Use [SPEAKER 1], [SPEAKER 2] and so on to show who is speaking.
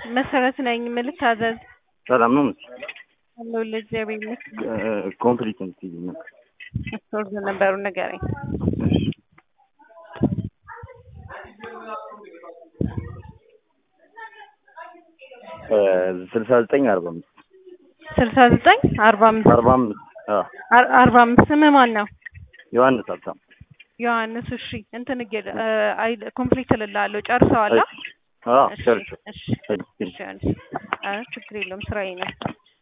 [SPEAKER 1] መሰረት ነኝ። ምን ልታዘዝ?
[SPEAKER 2] ሰላም ነው ምስ
[SPEAKER 1] አለሁልህ። እግዚአብሔር ይመስገን።
[SPEAKER 2] ኮምፕሊት እንትይ ነበር
[SPEAKER 1] ሶርዝ ነበሩ ንገረኝ።
[SPEAKER 2] ስልሳ ዘጠኝ አርባ አምስት
[SPEAKER 1] ስልሳ ዘጠኝ አርባ አምስት
[SPEAKER 2] አርባ አምስት
[SPEAKER 1] አር- አርባ አምስት ስምህ ማን ነው?
[SPEAKER 2] ዮሐንስ ሀብታም
[SPEAKER 1] ዮሐንስ። እሺ እንትን እጌ- አይ ኮምፕሊት እልልሃለሁ። ጨርሰዋል?
[SPEAKER 2] አዎ
[SPEAKER 1] እሺ
[SPEAKER 2] ቸርች
[SPEAKER 1] እሺ እሺ ዮሐንስ። ኧረ ችግር የለውም ስራዬ ነው።